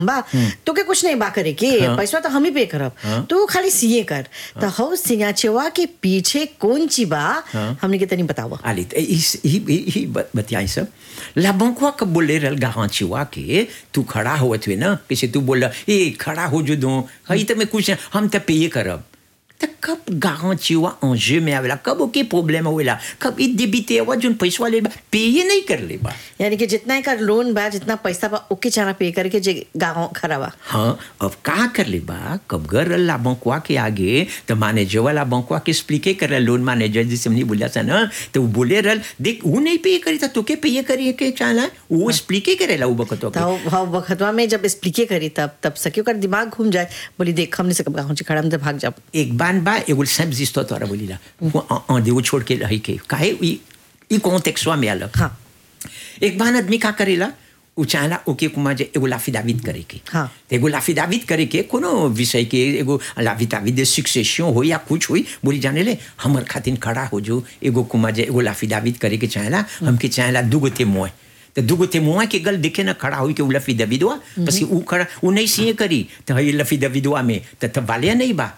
बा तोके कुछ नहीं बा करे के पैसा तो हम ही पे करब तू खाली सीए कर तो हौ सिंगाचेवा के पीछे कौन ची बा हमने के तनी बतावा Allez, ही ही ही बतियाई सब लाबंकुआ कब बोले रल गांचीवा के तू खड़ा होत हुए ना किसी तू बोल ए खड़ा हो जो दो हई तो मैं कुछ हम तो पे करब तो कब गांचीवा अंजे में आवेला कब ओके प्रॉब्लम होवेला कब ई देबिते हुआ जोन पैसा ले पे नहीं कर ले बा यानी कि जितना एकर लोन बा जितना पैसा बा ओके चारा पे करके जे गाँव खड़ा बा हाँ अब का कर ले बा कब घर ला बंकुआ के आगे तो मैनेजर वाला बंकुआ के एक्सप्लिके कर लोन मैनेजर जिसे हमने बोला था ना तो वो बोले रल देख वो नहीं पे करी था तोके पे करी के चाला वो एक्सप्लिके करेला वो बकतो के तो हाँ वक्तवा में जब एक्सप्लिके करी तब तब सके ओकर दिमाग घूम जाए बोली देख हमने से कब गाँव से खड़ा हम तो भाग जाब एक बान बा एगो सब जिस्तो तोरा बोलीला वो अ देव छोड़ के रही के काहे ई ई कॉन्टेक्स्टवा में आलक हाँ एक बान आदमी का करेला उ चाहला ओके कुमा जे एगो लाफिदाविद करे के हाँ। तो एगो लाफिदाविद करे के कोनो विषय के एगो लाफिदाविद दे सक्सेशन हो या कुछ हुई बोली जाने ले हमर खातिन खड़ा हो जो एगो कुमा जे एगो लाफिदाविद करे के चाहला हमके चाहला दुगो ते मोय तो दुगो ते मुआ के गल दिखे ना खड़ा हुई के उ लफी दबिदवा बस उ खड़ा उ नहीं सीए करी तो हई लफी दबिदवा में तो तब वाले नहीं बा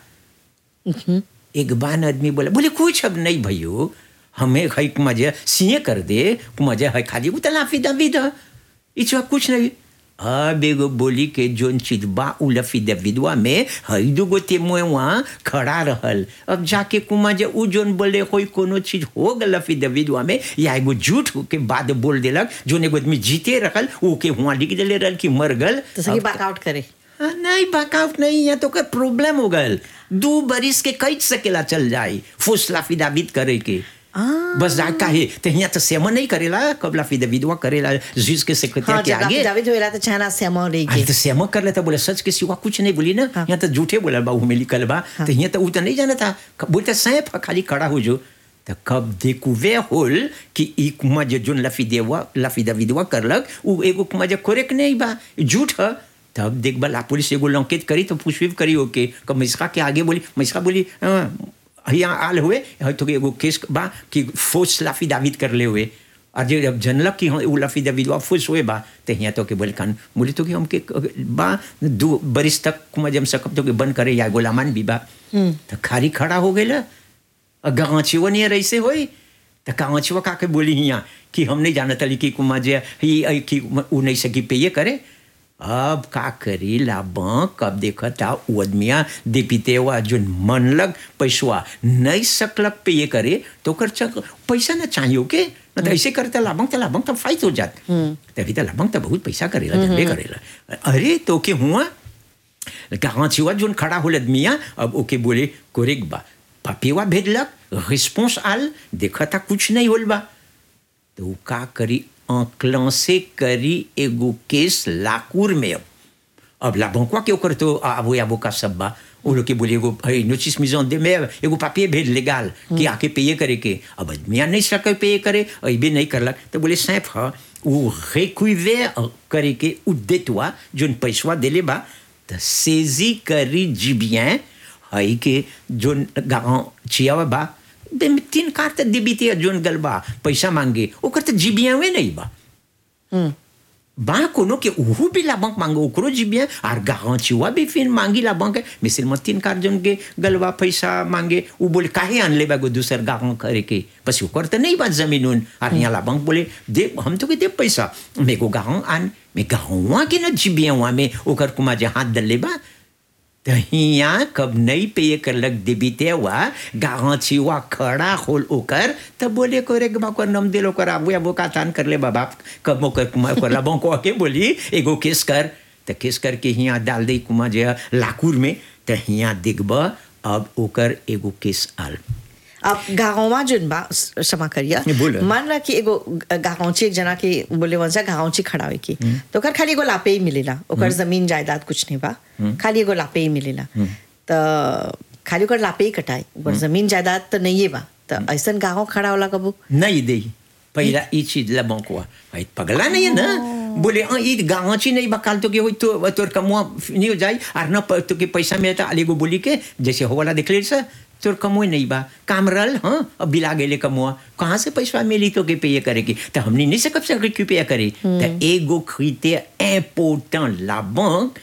एक बान आदमी बोला बोले कुछ अब नहीं भैयो हमें है मजे सीए कर दे मजे है खाली वो तलाफी दबी द इचवा कुछ नहीं अब एगो बोली के जोन चीज बा उ लफी दबिदवा में हई दुगो ते मुए वहाँ खड़ा रहल अब जाके कुमा जे उ जोन बोले कोई कोनो चीज हो गल लफी दबिदवा में या एगो झूठ के बाद बोल देलक जोन एगो आदमी जीते रहल उ के हुआ लिख देले रहल कि मर गल तो सके बैकआउट करे हाँ, नहीं बैकआउट नहीं है तो कर प्रॉब्लम हो गल दो बरिस के कई सकेला चल जाए फुसला फिदाबिद करे के बस जा काहे तो यहाँ तो सेमा नहीं करेला कबला फिदाबिदवा करेला जीज के सेक्रेटरी हाँ के जब आगे जावेद होएला तो चाहना से अमाउंट अरे लेके तो सेमा कर लेता बोले सच के सिवा कुछ नहीं बोली ना यहाँ तो झूठे बोला बा में लिखल बा तो यहाँ तो उ तो नहीं जाना था बोलते सैफ खाली खड़ा हो जो तो कब देखुवे होल कि ई कुमा जो जोन लफी देवा लफी दविदवा करलक उ एगो कुमा जो कोरेक नहीं बा झूठ है तब देख बला पुलिस एगो लंकेत करी तो पुष्पिप करी ओके कब मिसका के आगे बोली मिसका बोली "हाँ, यहाँ आल हुए है तो एगो केस बा कि फोर्स लाफी दाविद कर ले हुए और जे जब जनलक कि हाँ उ लाफी दाविद वा फुस हुए बा तो यहाँ तो के बोले कान बोले तो कि हमके बा दो बरिस तक कुमा जम सकब तो के बंद करे या गोलामान भी बा तो खारी खड़ा हो गए गाँचिवा नहीं रैसे होई तो गाँचिवा का के बोली हियाँ कि हम नहीं जानत हली कि कुमा जे ही आई कि उ नहीं सकी पे ये करे अब का करी लाबा कब देखता उ आदमिया दीपिते हुआ जो मन लग पैसवा नहीं सकलक पे ये करे तो कर चक पैसा ना चाहिए के न तो ऐसे करता लाभंग तो लाभंग तो फाइट हो जात तभी तो लाभंग तो बहुत पैसा करेला जनबे करेला अरे तो के हुआ कहाँ छिवा जोन खड़ा होल आदमिया अब ओके बोले कोरेक बा पपिवा भेजलक रिस्पॉन्स आल देखा था कुछ नहीं होल बा तो उ का करी आंकलन से करी एगो केस लाकूर में अब अब लाभंकवा के ओकर तो आबो आबो का सब बा वो लोग के बोले एगो है नोटिस मिजन दे में एगो पापिये भेज लेगाल कि आके पेये करे के अब आदमिया नहीं सके पेये करे अबे नहीं करलक तो बोले सैफ ह वो रेकुइवे करे के उ देतवा जोन पैसवा देले बा तो सेजी करी जिबियन हई के जोन गाँव चियावा बा बे में तीन कार तो दिबिते जोन गल बा पैसा मांगे ओकर तो जिबिया वे नहीं बा बा कोनो के उहु भी ला बैंक मांगो ओकरो जिबिया आर गाँव चिवा भी फिर मांगी ला बैंक मिसिल में तीन कार जोन के गलवा पैसा मांगे उ बोले काहे आनले बा गो दूसर गाँव करे के बस ओकर तो नहीं बात जमीन उन आर यहाँ ला बैंक बोले दे हम तो के दे पैसा मेरे को गाँव आन मैं गाँव के ना जिबिया वहाँ में ओकर कुमा जे हाथ दले बा तो हियाँ कब नहीं पे करलक दिबिते हुआ गाँव छिवा खड़ा होल ओकर तब बोले को रे बाकर नम दिल ओकर आबू आबू का तान कर ले बाबा कब ओकर कुमार कर लाबों को आके बोली एगो केस कर तो केस करके हियाँ डाल दे कुमार जे लाकूर में तो हियाँ दिखब अब ओकर एगो केस आल अब गाँवमा जुन बा क्षमा करिया नहीं, बोलो। मान ला कि एगो गाँवची एक जना के बोले वंशा गाँवची खड़ा हुई की तो ओकर खाली एगो लापे ही मिलेला ओकर जमीन जायदाद कुछ नहीं बा खाली एगो लापे ही मिलेला तो खाली ओकर लापे ही कटाई ओकर जमीन जायदाद तो नहीं बा तो ऐसन गाँव खड़ा होला कबू नहीं दे पहला ई चीज लबों को भाई पगला नहीं है ना बोले हाँ ई गाँची नहीं बकाल तो के होई तो तोर कमुआ नहीं हो जाए और न प- तो के पैसा मिलता अली को बोली के जैसे हो वाला देख ले सर तोर कमोए नहीं बा काम रल हाँ अब बिला गेले कमुआ कहाँ से पैसा मिली तो के पे करे की तो हमने नहीं सकब से क्यों पे करे तो एगो खरीदे इम्पोर्टेंट ला बैंक